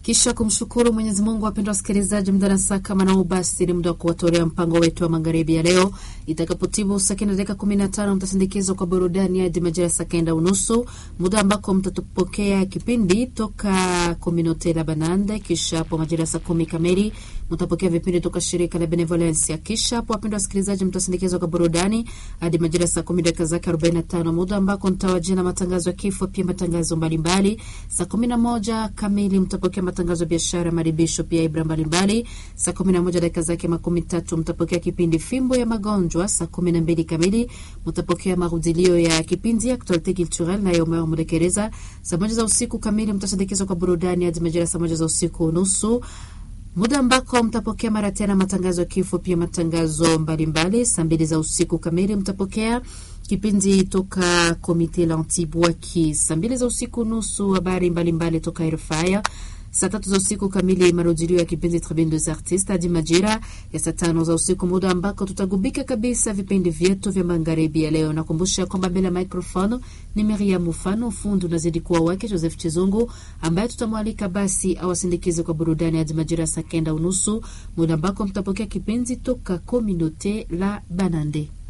Kisha kumshukuru Mwenyezi Mungu, wapendwa wasikilizaji, muda na saa kama nao, basi ni muda wa kuwatolea mpango wetu wa magharibi ya leo. Itakapotibu saa kenda dakika kumi na tano mtasindikizwa kwa burudani hadi majira ya saa kenda unusu, muda ambako mtatupokea kipindi toka Kominote la Banande. Kisha hapo majira ya saa kumi kamili mtapokea vipindi toka shirika la Benevolencia. Kisha hapo, wapendwa wasikilizaji, mtasindikizwa kwa burudani hadi majira ya saa kumi dakika zake arobaini na tano muda ambako mtawajia na matangazo ya kifo, pia matangazo mbalimbali. Saa kumi na moja kamili mtapokea matangazo ya biashara, maribisho, pia ibra mbalimbali. Saa kumi na moja dakika zake makumi tatu mtapokea kipindi fimbo ya magonjwa. Saa kumi na mbili kamili mtapokea marudilio ya kipindi Actualite Culturelle nayo Omer Mudekereza. Saa moja za usiku kamili mtasindikizwa kwa burudani hadi majira saa moja za usiku nusu muda ambako mtapokea mara tena matangazo ya kifo, pia matangazo mbalimbali. Saa mbili za usiku kamili mtapokea kipindi toka Komite la Antibwaki. Saa mbili za usiku nusu habari mbalimbali toka RFI. Saa tatu za usiku kamili marudilio ya kipindi Tribune des Artistes hadi majira ya saa tano za usiku, muda ambako tutagubika kabisa vipindi vyetu vya magharibi ya leo. Nakumbusha kwamba mbele ya microphone ni Maria Mufano, fundi unazidi kuwa wake Joseph Chizungu, ambaye tutamwalika basi awasindikize kwa burudani hadi majira ya saa kenda unusu, muda ambako mtapokea kipindi toka Communaute la Banande.